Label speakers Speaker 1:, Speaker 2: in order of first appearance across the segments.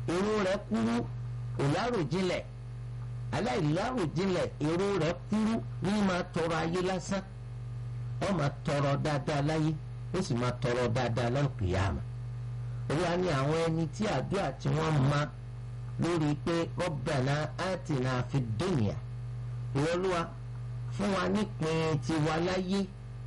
Speaker 1: èrò rẹ̀ kúrú kò láròjinlẹ̀ aláìláròjinlẹ̀ èrò rẹ̀ kúrú ní máa tọrọ ayé lásán ó máa tọrọ dáadáa láyé ó sì máa tọrọ dáadáa lálùkìyàmà olúwa ní àwọn ẹni tí àdúrà tí wọ́n máa lórí pé Rabbana atina fid dunya ìwọlúwa fún wa nípìn tiwa láyé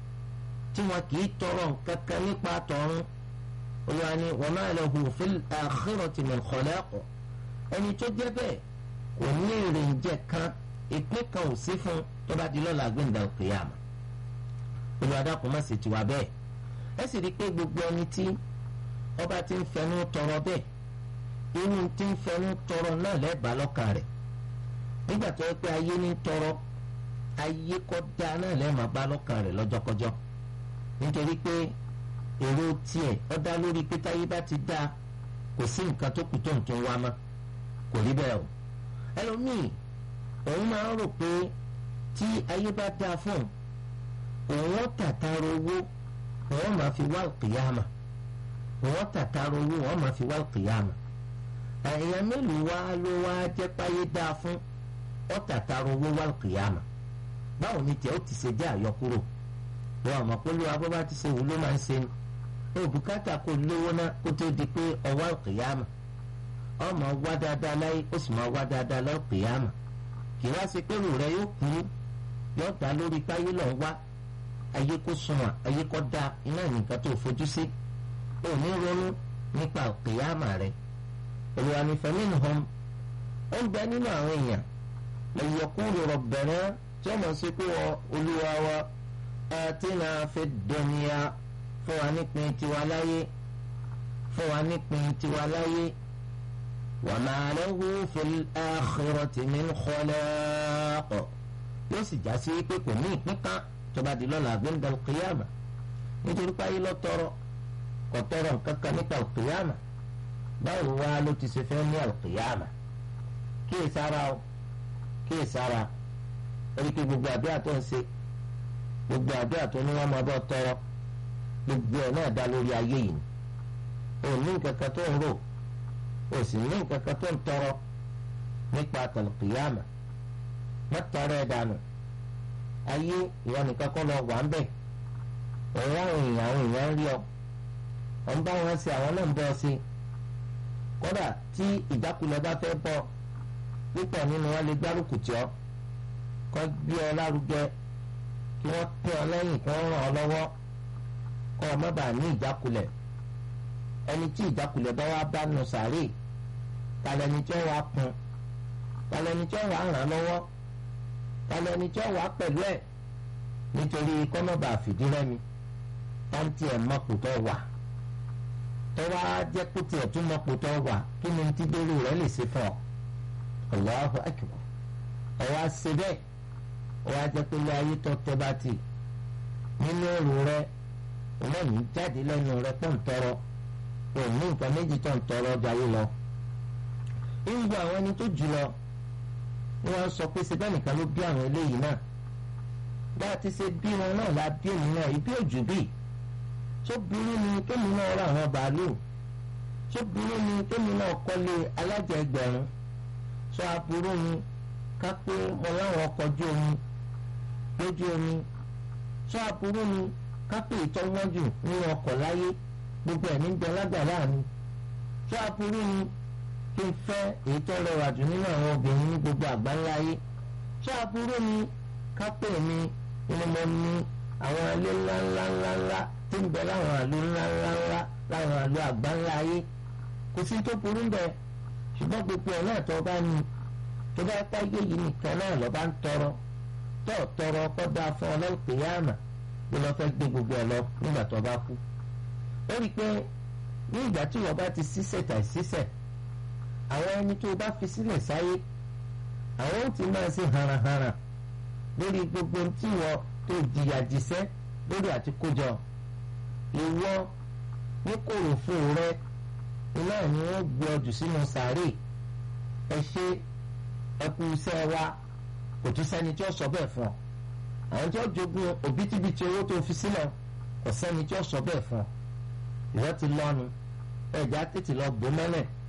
Speaker 1: tí wọn kì í tọrọ nǹkan kan nípa tọ̀run olúwa ni wa ma lahu fil akhirati min khalaq ẹni tó jẹ́ bẹ́ẹ̀ kò ní èrè ǹjẹ́ kan ìpín kan ò sí fún tó bá di lọ́la gbẹ̀ǹdà qiyama olúwa dákun má sì tiwa bẹ́ẹ̀ ẹ sì rí i pé gbogbo ẹni tí ọba ti ń fẹnu tọrọ bẹ́ẹ̀ irú tí ń fẹnu tọrọ náà lẹ́bàá lọ́kàn rẹ̀ nígbà tó yẹ pé ayé ní tọrọ ayé kọ́ da náà lẹ́ẹ̀ma bá lọ́kàn rẹ̀ lọ́jọ́kọjọ́ nítorí pé èrò tiẹ̀ ó dá lórí pé táyé bá ti dá kò sí nǹkan tó kù tó ń tún wá mọ́ kò rí bẹ́ẹ̀ o ẹlòmíì òun máa ń rò pé tí ayé bá dá fún òun ó tàtàrà owó òun máa fi wá kìyàmà òun tàtàrà owó òun máa fi wá kìyàmà èèyàn mélòó wá ló wá jẹ́ páyé dá fún ó tàtàrà owó wá kìyàmà báwo ni tiẹ̀ ó ti ṣe jẹ́ àyọkúrò wọn àmọ́ pé ló abọ́ bá ti ṣe wù ló máa ń ṣe ni ó bùkátà kó lówó ná kó tó di pé ọwọ́ àkìyàmà ọmọ wá dáadáa láyé ó sì máa wá dáadáa lọ́kìyàmà kì wá ṣe pé rò rẹ yóò kú yóò dá lórí páyé lọ wá ayé kó sunwọ̀n ayé kó dáa iná nìkan tó fojú sí ò ní ronú nípa àkìyàmà rẹ olùwà ní fẹmínú hàn ó ń bẹ nínú àwọn èèyàn lè yọ kúrò rọ̀bẹ̀rẹ̀ tí wọ́n mọ̀ sí pé olúwa wa atina fi dunya fún wa nípìn tiwa láyé fún wa nípìn tiwa láyé wa ma lahu fil akhirati min khalaq yóò sì já sí pé kò ní ìpín kan tó bá di lọ́la gbẹ̀ndà kìyàmà nítorí pé ayé lọ tọrọ kò tọrọ nǹkan kan nípa kìyàmà báwo wá ló ti ṣe fẹ́ ní àlùkìyàmà kíyèsára o kíyèsára orí pé gbogbo àdúrà tó ń ṣe gbogbo àdúrà tó ní wọn máa bọ tọrọ gbogbo ẹ náà dá lórí ayé yìí o ní nǹkan kan tó ń rò o sì ní nǹkan kan tó ń tọrọ nípa àtàlùkìyàmà má tọrọ ẹ dànù ayé ìwọ nìkan kọ́ lọ wà ń bẹ̀ òun àwọn èèyàn àwọn èèyàn ń rí ọ ọ̀n bá wọn ṣe àwọn náà ń bọ́ ọ sí kódà tí ìjákulẹ̀ bá fẹ́ bọ̀ púpọ̀ nínú wọn lè gbárùkù tí ọ kọ́ gbé ọ lárugẹ kí wọ́n pín ọ lẹ́yìn kí wọ́n ràn ọ lọ́wọ́ kọ́ ọ má bàa ní ìjákulẹ̀ ẹni tí ìjákulẹ̀ bá wá bá nù sàárè talẹ́ni tí ó wàá kun talẹ́ni tí ó wàá ràn lọ́wọ́ talẹ́ni tí ó wàá pẹ̀lú ẹ̀ nítorí kọ́ má bàa fìdí rẹ́mi táǹtì ẹ̀ mọ́kù tó wà tọ́wọ́ á jẹ́ kó tiẹ̀ tún mọ́kù tó wà kí ni ti dérú rẹ̀ lè ṣe fún ọ Allahu akbar ọwọ́ á ṣe bẹ́ẹ̀ wọ́n á jẹ́ pé ilé ayé tọ́tọ́ bá ti nínú èrò rẹ ọlọ́ọ̀ni jáde lẹ́nu rẹ pọ̀ ń tọrọ òun ní nǹkan méjì tó ń tọrọ jayé lọ. ìgbà àwọn ẹni tó jù lọ wọ́n sọ pé ṣe bẹ́ẹ̀ nìkan ló bí àwọn eléyìí náà bá a ti ṣe bí wọn náà la bí èmi náà ibi òjò bí tó burú ni kémi náà ra àwọn bàálù tó burú ni kémi náà kọ́lé alájà ẹgbẹ̀rún tó aburú ni ká pé mo láwọn ọkọ̀ ojú omi lójú omi tó aburú ni ká pé ìtọ́wọ́n jù nínú ọkọ̀ láyé gbogbo ẹ̀ níbẹ̀ lágbàlá mi tó aburú ni kí n fẹ́ èyí tó rẹwà jù nínú àwọn obìnrin ní gbogbo àgbáńlá ayé tó aburú ni ká pé mi ni mo ní àwọn ilé ńláńláńláńlá tí ń bẹ láwọn àlọ́ ńláńláńlá láwọn àlọ́ àgbáńlá ayé kò sí tó burú bẹ́ẹ̀ ṣùgbọ́n gbogbo ẹ̀ náà tó bá ní tó bá táyé yìí nìkan náà lọ́ba ń tọrọ tó tọrọ kọ́ da fún ọ lọ́pẹ̀ yáàmà ló lọ́ fẹ́ gbé gbogbo ẹ̀ lọ nígbà tó bá kú. ó rí i pé ní ìgbà tí wọ́n bá ti ṣiṣẹ́ tàì ṣiṣẹ́ àwọn ẹni tó bá fi sílẹ̀ sáyé àwọn ó ti máa ṣe haranharan lórí gbogbo tí wọ́n tó jìyà jìṣẹ́ lórí àti kójọ ìwọ ní kòròfo rẹ iná ni wọ́n gbé ọ jù sínú sàárè ẹ ṣe ẹkú iṣẹ́ wa kò tún sẹ́ni tí ó sọ bẹ́ẹ̀ fún ọ àwọn tí ó jogún òbítíbitì owó tó fi sílẹ̀ kò sẹ́ni tí ó sọ bẹ́ẹ̀ fún ọ ìwọ ti lọ́nu ẹ̀já tètè lọ bò mọ́lẹ̀